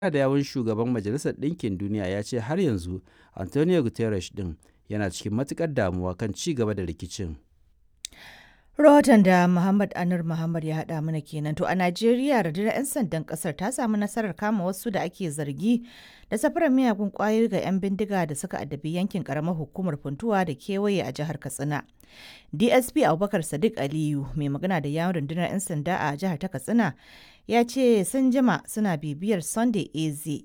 da yawun shugaban Majalisar Ɗinkin Duniya ya ce har yanzu Antonio Guterres ɗin yana cikin matuƙar damuwa kan ci gaba da rikicin. Rahoton da Muhammad Anur Muhammad ya haɗa mana kenan. To a Najeriya rundunar 'yan sandan ƙasar ta samu nasarar kama wasu da ake zargi da safarar miyagun ƙwayoyi ga 'yan bindiga da suka addabi yankin ƙaramar hukumar Funtuwa da kewaye a jihar Katsina. DSP Abubakar Sadiq Aliyu mai magana da yawun rundunar 'yan sanda a jihar ta Katsina ya ce sun jima suna bibiyar Sunday AZ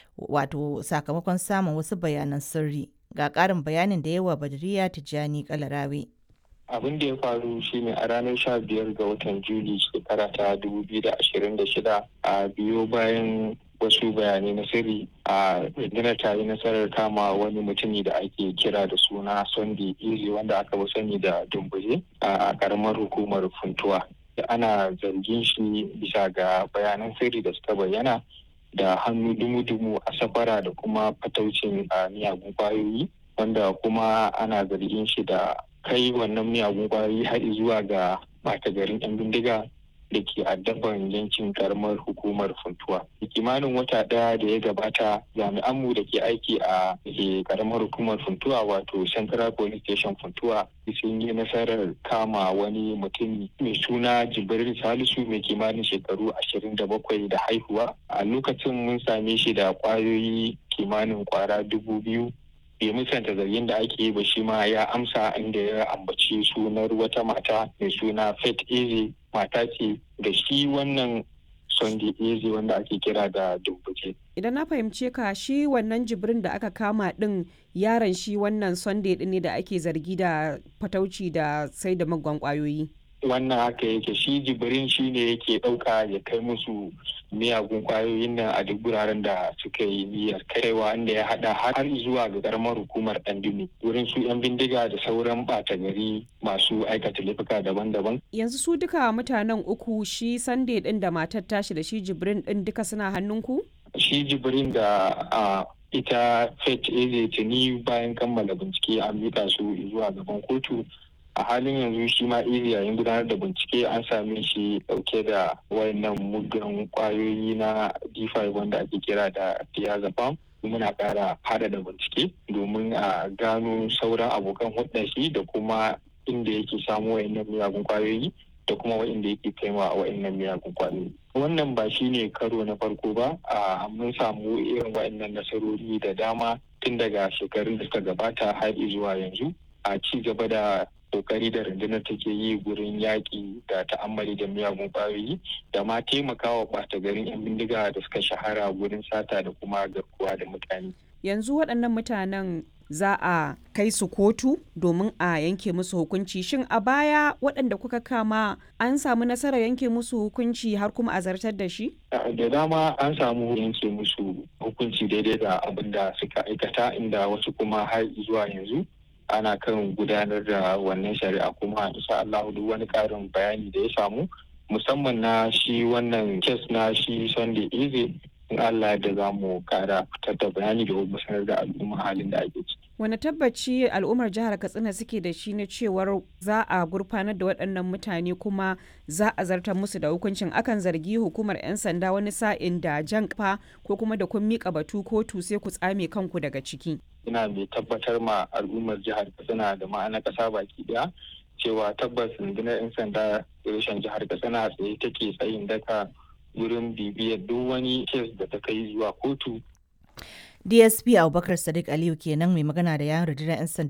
wato sakamakon samun wasu bayanan sirri. Ga ƙarin bayanin da yawa Badriya Tijjani Kalarawe. abin da ya faru shine a ranar sha biyar ga watan juli shekara ta dubu biyu da ashirin da shida a biyo bayan wasu bayanai na sirri a rundunar ta yi nasarar kama wani mutumi da ake kira da suna sunday iri wanda aka fi sani da dumbuje a karamar hukumar funtuwa ana zargin shi bisa ga bayanan sirri da suka bayyana da hannu dumu-dumu a safara da kuma fataucin miyagun kwayoyi wanda kuma ana zargin shi da kai wannan miyagun kwayoyi har zuwa ga bata garin 'yan bindiga da ke addaban yankin karamar hukumar funtuwa kimanin wata daya da ya gabata jami'anmu da ke aiki a karamar hukumar funtuwa wato central police station funtuwa sun yi nasarar kama wani mutum mai suna jibril salisu mai kimanin shekaru ashirin da bakwai da haihuwa a lokacin mun same shi da kwayoyi kimanin kwara dubu biyu bai musanta zargin da ake yi ba shi ma ya amsa inda ya ambaci sunar wata mata mai suna Faith Eze mata ce da shi wannan Sunday Eze wanda ake kira da Dumbuke. Idan na fahimce ka shi wannan jibrin da aka kama din yaron shi wannan Sunday din ne da ake zargi da fatauci da sai da magwan kwayoyi. wannan haka yake shi jibirin shi ne yake ɗauka ya kai musu miyagun kwayoyin nan a duk guraren da suka yi niyyar kaiwa inda ya hada har zuwa ga karamar hukumar ɗandumi wurin su 'yan bindiga da sauran ɓata gari masu aikata laifuka daban-daban. Yanzu su duka mutanen uku shi Sunday ɗin da matar tashi da shi jibrin ɗin duka suna hannunku? Shi jibrin da a ita Faith Eze tuni bayan kammala bincike an miƙa su zuwa gaban kotu a halin yanzu shi ma iri yayin gudanar da bincike an same shi dauke da wayannan muggan kwayoyi na d5 wanda ake kira da diazepam muna kara fada da bincike domin a gano sauran abokan hudun shi da kuma inda yake samu wayannan miyagun kwayoyi da kuma wa'inda yake kaiwa a wa'innan miyagun kwayoyi wannan ba shi ne karo na farko ba a mun samu irin wa'innan nasarori da dama tun daga shekarun da suka gabata har zuwa yanzu a ci gaba da kokari da rundunar take yi gurin yaƙi da ta'ammali da miyagun ƙwayoyi da ma taimakawa ɓata garin 'yan bindiga da suka shahara gurin sata da kuma garkuwa da mutane. Yanzu waɗannan mutanen za a kai su kotu domin a yanke musu hukunci shin a baya waɗanda kuka kama an samu nasarar yanke musu hukunci har kuma a zartar da shi? da dama an samu yanke musu hukunci daidai da abin da suka aikata inda wasu kuma har zuwa yanzu ana kan gudanar da wannan shari'a kuma insha Allah duk wani karin bayani da ya samu musamman na shi wannan kes na shi Sunday Eze in Allah da za mu kara fitar da bayani da kuma sanar da al'umma halin da ake ciki. Wani tabbaci al'ummar jihar Katsina suke da shi na cewar za a gurfanar da waɗannan mutane kuma za a zartar musu da hukuncin akan zargi hukumar 'yan sanda wani sa'in da jan kafa ko kuma da kun miƙa batu kotu sai ku tsame kanku daga ciki. ina mai tabbatar ma al'ummar jihar katsina da ma'ana kasa baki daya cewa tabbas rundunar 'yan sanda reshen jihar katsina tsaye take tsayin daka wurin bibiyar duk wani kes da ta kai zuwa kotu DSP Abubakar Sadiq Aliyu kenan mai magana da yawon rundunar 'yan sanda